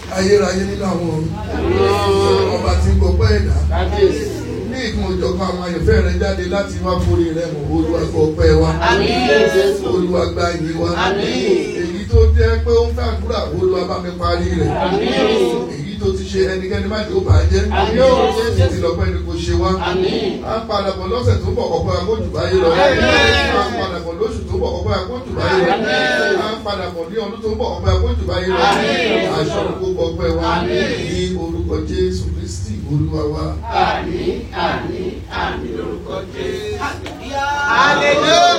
ayérayé nínú àwọn ọ̀run ọba tí ń gbọpẹ́ ẹ̀dá kábíyèsí. ní ìkún òjọ̀kan àwọn àyànfẹ́ rẹ jáde láti wá forí rẹ mọ̀ olúwa gbọ́ ọpẹ́ wa Àmín, Jésù. olúwa gba ìyìn wa Àmín. èyí tó jẹ́ pé ó ń fàdúrà olúwa bá mi parí rẹ̀ Àmín. èyí tó ti ṣe ẹnikẹ́ni má jẹ́ ó bàá jẹ́ Àmín, Jésù. ti lọ́pẹ́ ni kò ṣe wá Àmín. a ń padà bọ̀ lọ́sẹ̀ tó bọ̀ ọ̀pọ̀ akójú báyé lọ Àmín. a ń padà bọ̀ lóṣù tó bọ̀ ọ̀pọ̀ akójú báyé lọ Àmín. a ń padà bọ̀ ní ọdún tó bọ̀ ọ̀pọ̀ akójú báyé lọ Àmín. aṣọ gbogbo ọpẹ́ wa Àmín. ní orúkọ Jésù Kristi olúwa wa. Àmín, àmín, àmín lórúkọ Jésù. Hallelujah.